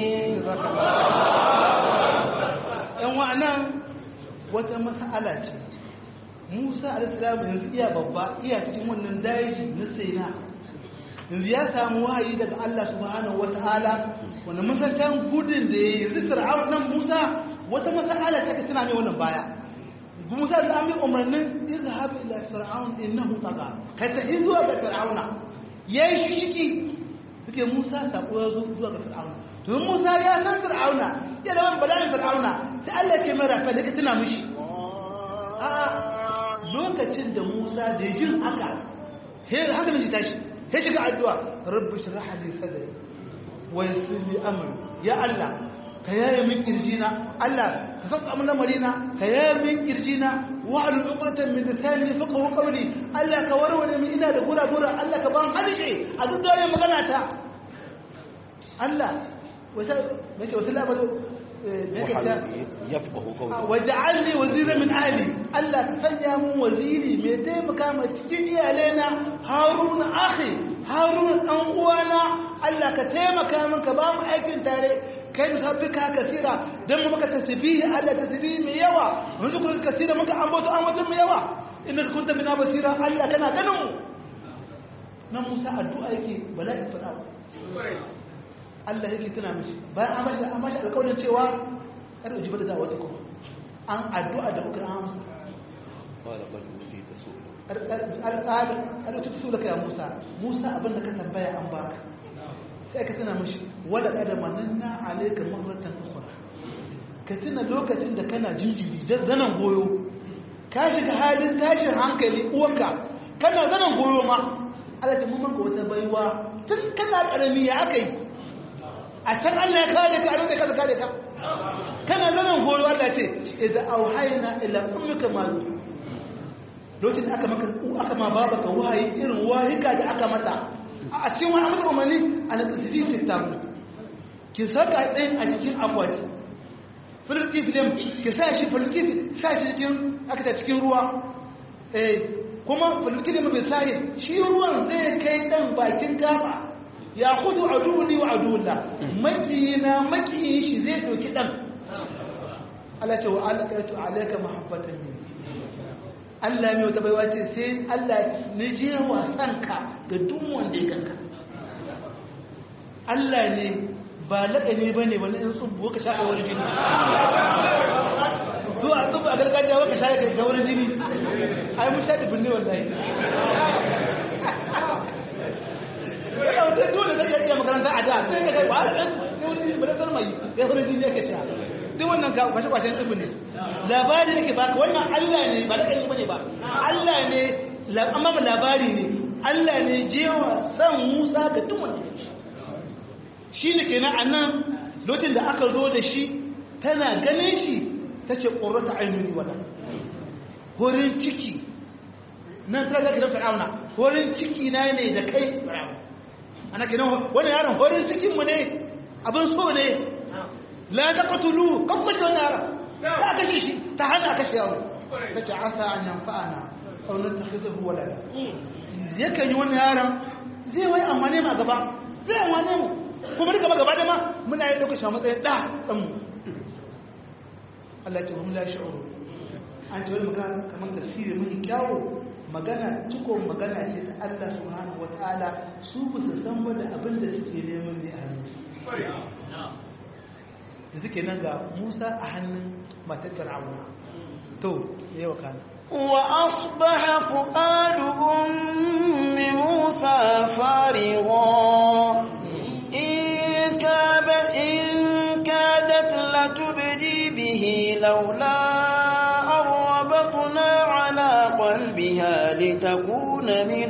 ‘yan wa'anan wata mas'ala ce musa alisalam yanzu iya babba iya cikin wannan daji na saina yanzu ya samu wahayi daga allah subhanahu wa ta'ala wanda masancan gudun da ya yi yanzu fir'aun nan musa wata mas'ala ce ka tana mai wannan baya musa da an yi umarnin izhab ila fir'aun innahu taga kai ta zuwa ga fir'auna yayi shishiki suke musa sako ya zo zuwa ga fir'auna to musa ya san fir'auna ya da ban bala'in fir'auna sai Allah ke mai rafa da ka tuna mishi a lokacin da musa da jin haka he haka mishi tashi he shiga addu'a rabbi shrah li sadri wa yassir li amri ya Allah ka yaye min kirjina Allah ka saka min lamarina ka yaye min kirjina wa al uqratan min lisani yafqahu qawli Allah ka warware min ina da gura gura Allah ka ban halishe a duk dare magana ta Allah wata mace wata labar yafqahu qawli waj'al li wazira min ahli Allah ka sanya mun waziri mai taimaka ma cikin iyalena Harun akhi Harun dan uwana Allah ka taimaka min ka ba mu aikin tare kai mu sabbi ka kasira dan mu maka tasbihi Allah tasbihi mai yawa mun zuku kasira muka ambato ambato mai yawa innaka kunta bina basira Allah kana ganin mu nan Musa addu'a yake bala'i fara Allah yake tuna mishi bayan an bashi an bashi alƙawarin cewa kada ujiba da da'awati kuma an addu'a da kuka amsa qala qad utita su'la alƙalin alƙalin su laka ya Musa Musa abinda ka tambaya an baka sai ka tuna mishi wala kada mananna alayka marratan ukhra ka tuna lokacin da kana jinjiri zanan goyo ka shiga halin tashin hankali uwanka kana zanan goyo ma Allah ta mun maka wata baiwa tun kana karami ya akai a can Allah ya kare ka a rinka kada kare ka kana zanen goyo Allah ce idza auhayna ila ummika ma lokacin aka maka aka ma babaka wahayi irin wahika da aka mata a cikin wani amsa umarni a na ƙasiri fitablu ki saka ɗin a cikin akwati filiftif ɗin ki sa shi filiftif sa shi cikin aka ta cikin ruwa eh kuma filiftif ɗin bai sahi shi ruwan zai kai ɗan bakin gaba ya hudu a duwuni wa a duwula makiyina makiyin shi zai ɗauki ɗan Allah ce wa alaƙaitu alaƙa mahabbatan ne Allah mai wata baiwa ce sai Allah ne je wasanka ga duk wanda ya kanka Allah ne ba laƙani ba ne wani in tsubu ka shaƙa wani jini zuwa tsubu a gargajiya waka shaƙa ga wani jini ai mun sha dubin ne wallahi yana wata dole zai iya makaranta a da sai ka kai ba da wani ba da sarmai ya wani jini yake sha duk wannan kwashe-kwashen tsubu ne labari nake baka wannan Allah ne ba laƙani ba ne ba Allah ne amma labari ne Allah ne jewa san Musa ga duk wanda ya shi ne kenan a nan lokacin da aka zo da shi tana ganin shi ta ce ƙorata ainihi wadda horin ciki nan ta zaka da fir'auna horin ciki na ne da kai fir'auna ana kenan wani yaron horin cikinmu ne abin so ne la ta katulu kan kashe wani yaron ta kashe shi ta hana kashe yaro ta ce asa an yanfa'ana aunin ta kisa huwa lada yakan yi wani yaron zai wai amane ma gaba zai amane mu kuma duka magaba da ma muna yin ɗaukar matsayin ɗa ɗanmu Allah ce mun lashe oro an ce wani magana kamar tafsiri mai kyawo magana cikon magana ce ta Allah subhanahu wa ta'ala su ba su san wanda abin da suke neman ne a hannun da suke nan ga Musa a hannun matar Fir'auna to yayi wa kana وأصبح فؤاد أم موسى فارغا إن كاب إن كادت لتبدي به لولا أن ربطنا على قلبها لتكون من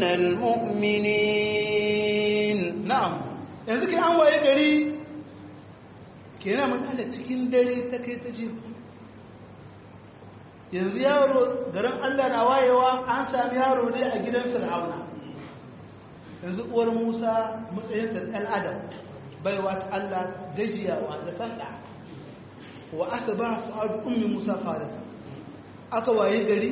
المؤمنين na'am yanzu ke an waye gari kenan mun ala cikin dare ta kai ta je yanzu yaro garin Allah na wayewa an sami yaro ne a gidan Fir'auna yanzu uwar Musa matsayin da ɗan Adam baiwa ta Allah gajiyawa da sanda wa asaba fu'adu ummi Musa farisa aka waye gari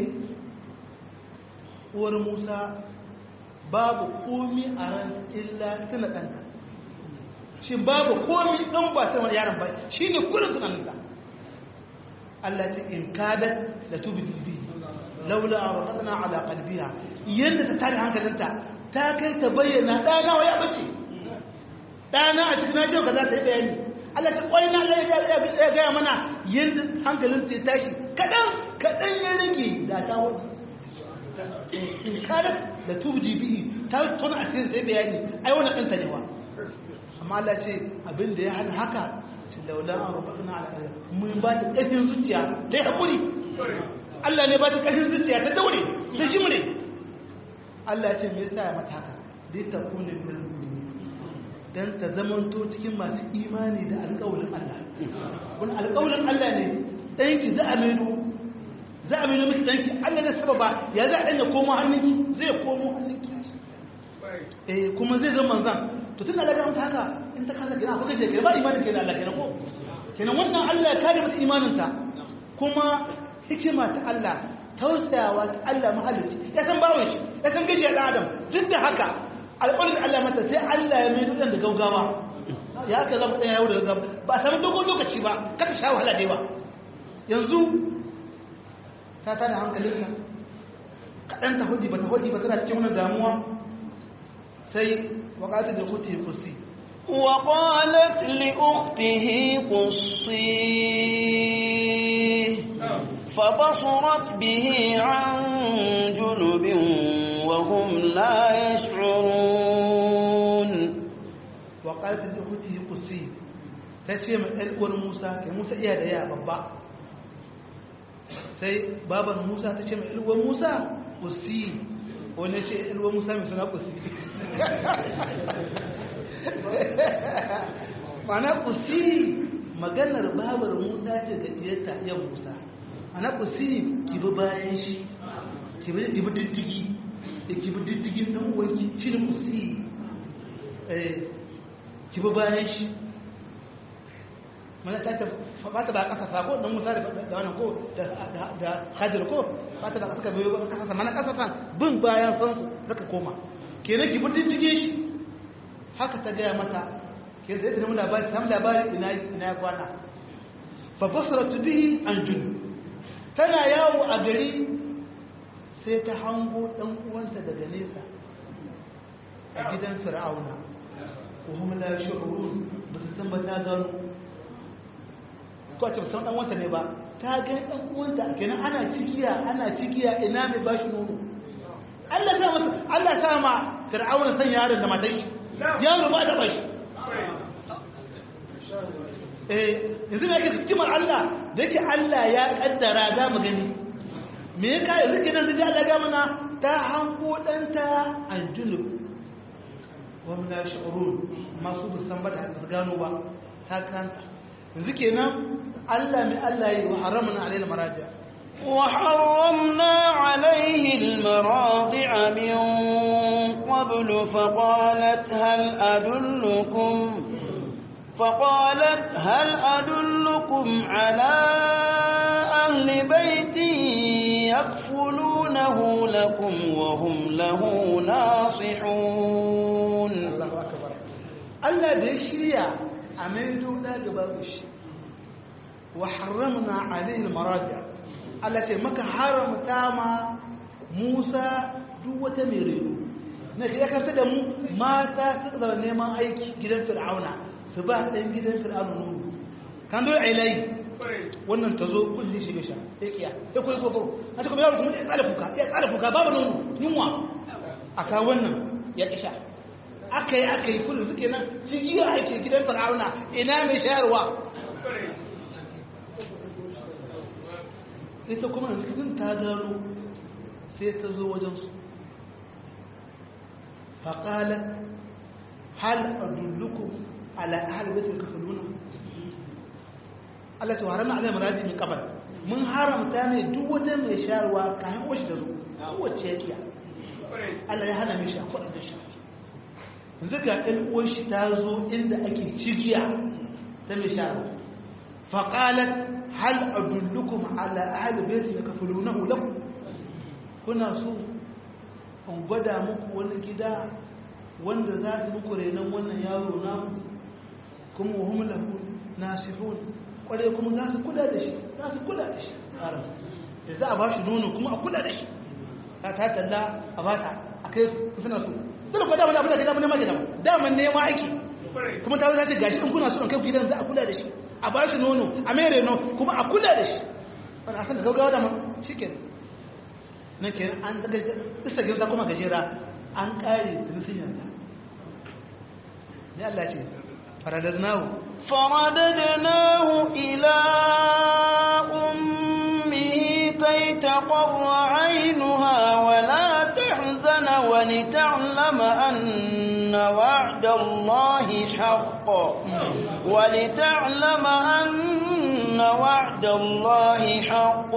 uwar Musa babu komi a ran illa tana ɗanka shi babu komi ɗan ba ta wani yaron ba shi ne kullum tunaninka Allah ce in kadat da tubi tubi laula a rakatana ala kalbiya yadda ta tare hankalinta ta kai ta bayyana ɗana wa ya bace ɗana a cikin ajiyar ka za ta yi bayani Allah ta ƙwai na Allah ya gaya mana yadda hankalinta ya tashi kaɗan kaɗan ya rage da ta wani in kadat da tubi bihi ta tona a cikin sai bayani ai wannan ɗanta ne wa amma Allah ce abin da ya hana haka laula an rubatuna ala qalbi mun ba ta ƙarfin zuciya ta yi hakuri Allah ne ba ta ƙarfin zuciya ta daure ta jimre Allah ya ce me yasa ya mata haka dai ta kune min dan ta zamanto cikin masu imani da alƙawarin Allah wani alƙawarin Allah ne danki za a maido za a maido miki danki Allah ne sababa ya za a danya komo hannunki zai komo hannunki eh kuma zai zama manzan to tun da ga mata haka in ta kasa kenan akwai gaje ba imanin kenan Allah kenan ko kenan wannan Allah ya kare mata imanin ta kuma hikima ta Allah tausayawa ta Allah mahalicci ya san bawon shi ya san gajiya dan adam duk da haka alƙawarin Allah mata sai Allah ya mai dudan da gaugawa ya haka zama ɗaya yau da gaugawa ba a samu dogon lokaci ba kaka sha wahala da yawa yanzu ta tada hankalin nan kaɗan ta hudi ba ta hudi ba tana cikin wani damuwa sai waƙatar da kuti kusi وقالت لأخته قصيه فبصرت به عن جنب وهم لا يشعرون waƙatar da kuti kusi ta ce mai ɗal'uwar musa ke musa iya da ya babba sai baban musa ta ce mai ɗal'uwar musa kusi wani ce ɗal'uwar musa mai suna kusi mana kusi maganar babar musa ce ga diyarta yan musa mana kusi ki bi bayan shi ki bi diddigi da ki bi diddigin dan uwanki shi ne kusi eh ki bi bayan shi mana ta ta ba ta ba kasa sako dan musa da da wannan ko da da hadir ko ba ta da kasa biyo ba kasa mana kasa san bin bayan san su suka koma kenan ki bin dige shi haka ta gaya mata ke zai da mu labari samu labari ina ina kwana fa basaratu bihi an jun tana yawo a gari sai ta hango dan uwanta daga nesa a gidan fir'auna ko hum la shu'urun ba su san ba ta gano ko a ce san dan wanta ne ba ta ga dan uwanta kenan ana cikiya ana cikiya ina mai bashi nono Allah ta masa Allah ta ma fir'auna san yaron da matan shi yaro ba da bashi eh yanzu ne yake hikimar Allah da yake Allah ya kaddara za mu gani me ya kai yanzu kenan da Allah ga mana ta hanko danta aljunub wa min ashurun masu musamman da su gano ba ta kanta yanzu kenan Allah mai Allah yi wa haramna alaihi maraja وحرمنا عليه المراضع من قبل فقالت هل أدلكم فقالت هل أدلكم على أهل بيت يكفلونه لكم وهم له ناصحون Allahu akbar Allah da ya shirya a maido da gaba shi wa harramna alaihi almaradi Allah ce maka haramta ma Musa duk wata mai reno na ya karta da mu mata suka zama neman aiki gidan Fir'auna su ba dan gidan Fir'auna nono kan dole ailai wannan ta zo kulli shi bisha ya kiya ya koyi kokoro na ta kuma yaro kuma ya tsala kuka ya tsala kuka babu nono yunwa aka wannan ya kisha aka yi aka yi kullum suke nan cigiya ake gidan fir'auna ina mai shayarwa ita kuma da cikin ta gano sai ta zo wajensu faƙalar hal adullukum ala ahal baitul kafaluna Allah ta haramna alai maradi min qabl mun haramta ne duk wata mai shayarwa kayan washi da zo kowace ya kiya Allah ya hana mishi a kwaɗin da shi yanzu ga ɗan uwanshi ta zo inda ake cigiya ta mai shara faƙalar hal adullukum ala ahli baiti da kafulunahu lakum kuna so in gwada muku wani gida wanda za su muku renon wannan yaro namu kuma wa hum lahu nasihun kware kuma za su kula da shi za su kula da shi da za a ba shi nono kuma a kula da shi ta ta talla a ba ta a kai suna so dole ko dama abin da gida mun nema gida dama nema aiki kuma ta wuce gashi in kuna so in kai gidan za a kula da shi a ba shi nono a mere no kuma a kula da shi wani asan da gaugawa dama shikenan nan kenan an daga isa gidan kuma gajera an kare tunisin yanta ne Allah ce faradadnahu فرددناه إلى أمه كي تقر عينها ولا تحزن ولتعلم أن وعد الله حق ولتعلم أن وعد الله حق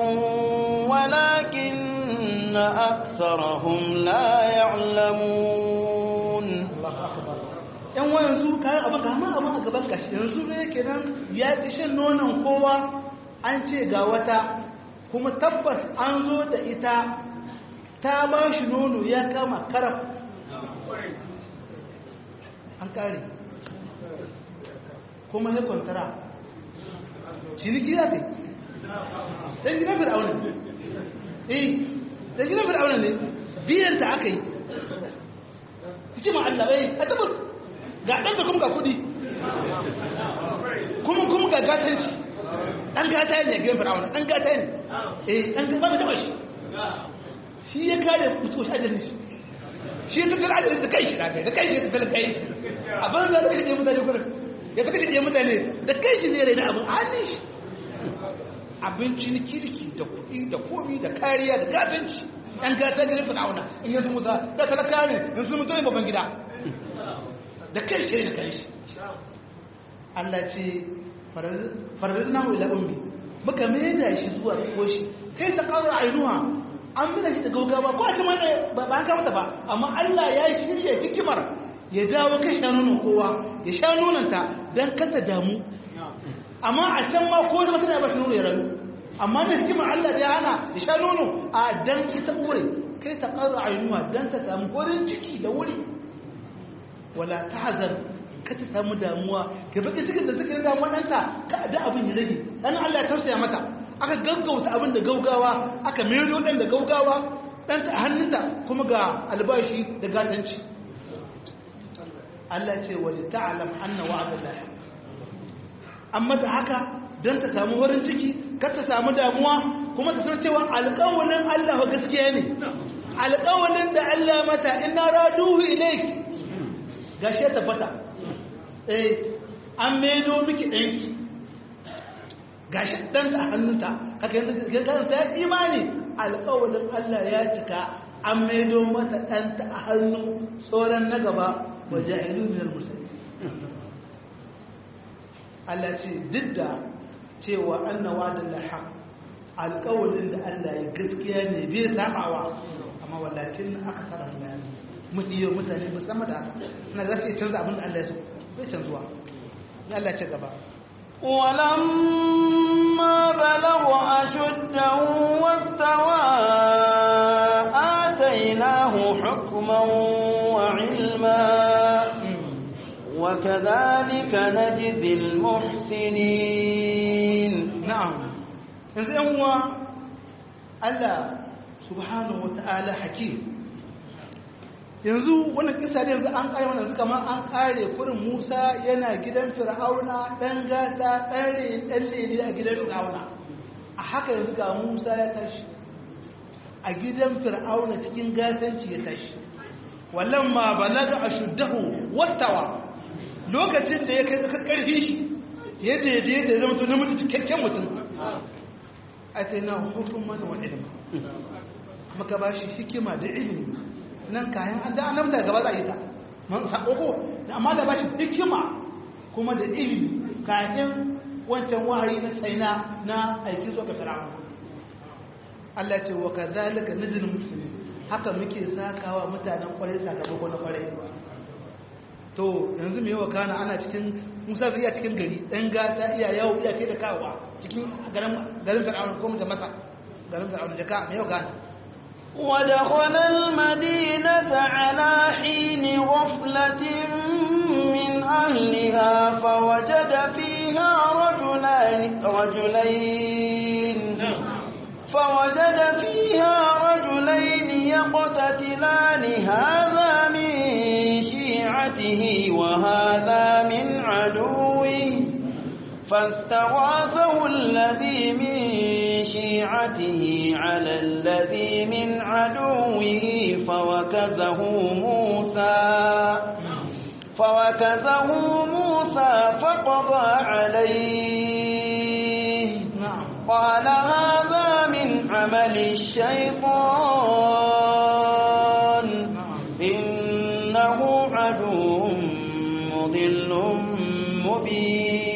ولكن أكثرهم لا يعلمون Allah akbar yan wayansu kayan abin kama abin a gaban gashi yanzu ne kenan ya ƙi shan nonon kowa an ce ga wata kuma tabbas an zo da ita ta ba shi nono ya kama karaf an kare kuma ya kwantara ciniki ya ce ɗan gidan fir'auna ne eh ɗan gidan fir'auna ne biyanta aka yi hikima Allah bai a tabbas ga ɗan da kuma ga kuɗi kuma kuma ga gatanci ɗan gata ne gidan fir'auna ɗan gata ne eh ɗan gata ba da shi shi ya kare mutuwa shi ajalin shi shi ya tattara ajalin da kai shi da kai da kai shi ya tattara kai a ban za ta kashe ɗaya mutane kuma ya ta kashe ɗaya mutane da kai shi zai rai na abin hannun shi abinci na kirki da kuɗi da komi da kariya da gatanci ɗan gata gidan fir'auna in yanzu musa da talaka ne yanzu mutum ne babban gida da kai shi da kai shi Allah ce faradin nahu ila ummi muka maida shi zuwa koshi kai ta kawo ainuwa an mina shi da gaugawa ko a ta mai ba an kama ba amma Allah ya shirya hikimar ya dawo ka sha nonon kowa ya sha nononta don kasa damu amma a can ma ko zama tana ba shi nono ya rayu amma da hikimar Allah da ya hana ya sha nono a dan ita uwar kai ta ƙara ainuwa don ta samu horin ciki da wuri wala ta hazar ka ta samu damuwa ka baki cikin da suka yi damuwa ɗanta ka da abin ya rage ɗan Allah ya tausaya mata aka gaggauta abin da gaugawa aka mero ɗan da gaugawa ɗanta a hannunta kuma ga albashi da gatanci Allah ce wani ta'alam anna wa'ada lahi amma da haka don ta samu horin ciki kar ta samu damuwa kuma ta san cewa alƙawalin Allah gaskiya ne alƙawalin da Allah mata ina raduhu ilaik gashi ya tabbata eh an maido miki ɗanki gashi ɗan a hannunta haka yanzu kan ta imani alƙawalin Allah ya cika an maido mata ɗanta a hannu tsoron na gaba wa ja'ilu min al-muslimin Allah ce duk da cewa anna wa'dan la haq alƙawalin da Allah ya gaskiya ne bai sabawa amma walakin aka tsara bayani mun iya mutane musamman da haka na gaskiya canza abin da Allah ya so bai canzuwa ya Allah ce gaba ولما بلغ أشده واستوى آتيناه حكما وعلما وكذلك نجزي المحسنين na'am yanzu yan uwa Allah subhanahu wata'ala hakim yanzu wannan kisa da yanzu an kare wannan kamar an kare kurin Musa yana gidan Fir'auna dan gata dan re dan lele a gidan Fir'auna a haka yanzu ga Musa ya tashi a gidan Fir'auna cikin gatanci ya tashi walamma balaga ashuddahu wastawa lokacin da ya kai tsakar karfin shi ya daidai da zama to namiji cikakken mutum atayna hukuman wa ilma maka ba shi hikima da ilimi nan kayan an da annabta gaba za a yi ta man sako ko amma da ba shi hikima kuma da ilimi kayan wancan wahayi na tsaina na aiki zuwa ga fir'aun Allah ce wa kadhalika najzil muslimin haka muke sakawa mutanen kwarai sakamako na kwarai to yanzu mai yawa kana ana cikin musa zai iya cikin gari ɗan gata iya yawo iya kai da kawowa cikin garin fir'aun ko mutum masa garin fir'aun jaka mai yawa kana ودخل المدينة على حين غفلة من أهلها فوجد فيها رجلين رجلين فوجد فيها رجلين يقتتلان هذا من شيعته وهذا من عدوه فاستغاثه الذي من شيعته على الذي من عدوه فوكزه موسى فوكزه موسى فقضى عليه قال هذا من عمل الشيطان إنه عدو مضل مبين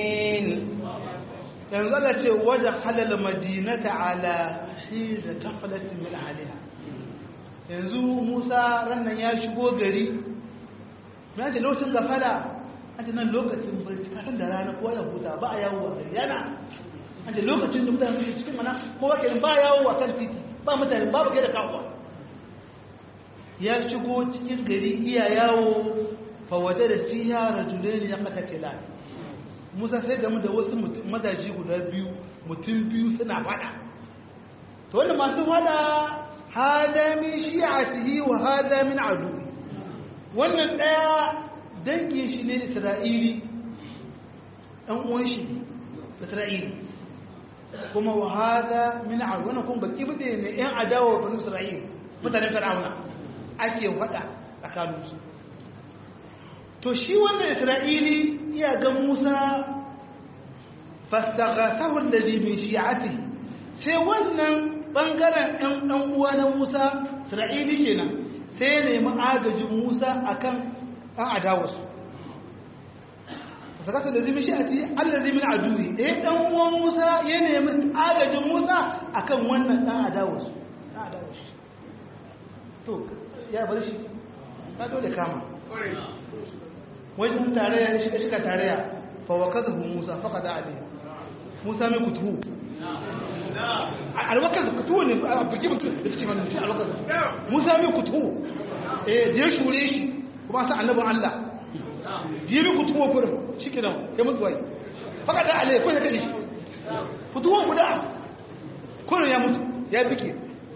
yanzu Allah ce wajen halal madinata ala hina kafalatin min aliha yanzu Musa rannan ya shigo gari ya ce lokacin gafala an ce nan lokacin barci kasan da rana kowa ya huta ba a yawo a gari yana an ce lokacin da mutane suke cikin mana kowa ke ba yawo a kan titi ba mutane babu kai da kawo ya shigo cikin gari iya yawo fa waje da fiya rajulaini ya kata tilani musa sai gamu da wasu mazaji guda biyu mutum biyu suna fada to wanda masu fada hada min shi'atihi wa hada min adu wannan daya dangin shi ne isra'ili dan uwan shi isra'ili kuma wa hada min adu wannan kuma baki bude ne yan adawa wa bani isra'ili mutanen fir'auna ake fada tsakaninsu to shi wannan isra'ili iya ga musa fastaghathahu alladhi min shi'atihi sai wannan bangaren ɗan ɗan uwa na musa isra'ili kenan sai ya nemi agajin musa akan ɗan adawarsu fastaghathahu alladhi min shi'atihi alladhi min aduwi eh ɗan uwan musa ya nemi agajin musa akan wannan ɗan adawarsu ɗan adawarsu to ya bar shi ka dole kama wajen tarayya ya shiga shiga tarayya fa wa kaza musa fa kada ali musa mai kutu alwakar kutu ne a biki mutum da cikin wannan mutum alwakar musa mai kutu eh da ya shure shi kuma sa annabin allah da ya mai kutu wa kurin shi kenan ya mutu wai fa kada ali ko ya kaje shi kutu wa guda kurin ya mutu ya bike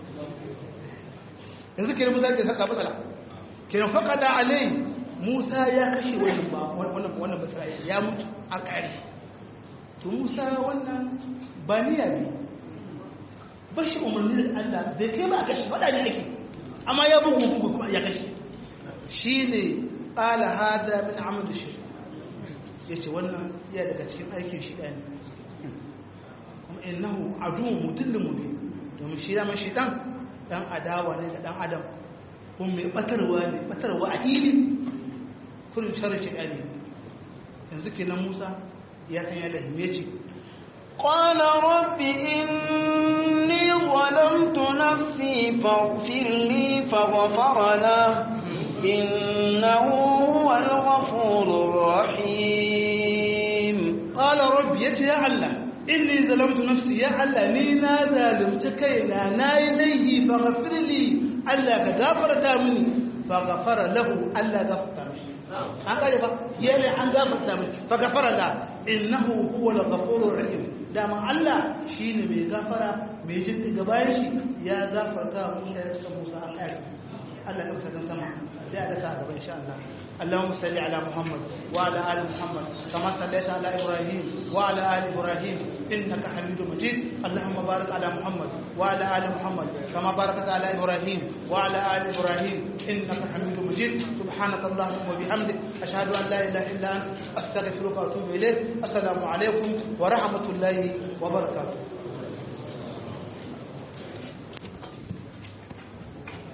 yanzu kenan musa ke saka matsala kenan fa kada ali Musa ya kashe wannan ba wannan wannan basrai ya mutu a kare to Musa wannan ba niyya ne bashi umarni da Allah bai kai ba kashe fada ne ake amma ya bugu bugu kuma ya kashe shine qala hada min amal shirk yace wannan ya daga cikin aikin shi ɗaya kuma innahu aduwwun mudillun mubin domin shi da man shi dan dan adawa ne ga dan adam kuma mai batarwa ne batarwa a ili kullum sharri ɗani yanzu kenan musa ya san yadda hime ce قال رب إني ظلمت نفسي فاغفر لي فغفر له إنه هو الغفور الرحيم قال رب يتي يا الله إني ظلمت نفسي يا الله ني نا ظالمت كينا نا إليه فغفر لي الله كغفر تامني فغفر له الله غفر تامني an kare ba yana an gafarta mai fa gafara la innahu huwa al-ghafurur rahim dama Allah shine mai gafara mai jin ga bayan shi ya gafarta Musa ya saka Musa an kare Allah ya saka sama sai a sa gaba insha Allah اللهم صل على محمد وعلى ال محمد كما صليت على ابراهيم وعلى ال ابراهيم انك حميد مجيد اللهم بارك على محمد وعلى ال محمد كما باركت على ابراهيم وعلى ال ابراهيم انك حميد مجيد سبحانك اللهم وبحمدك اشهد ان لا اله الا انت استغفرك واتوب اليك السلام عليكم ورحمه الله وبركاته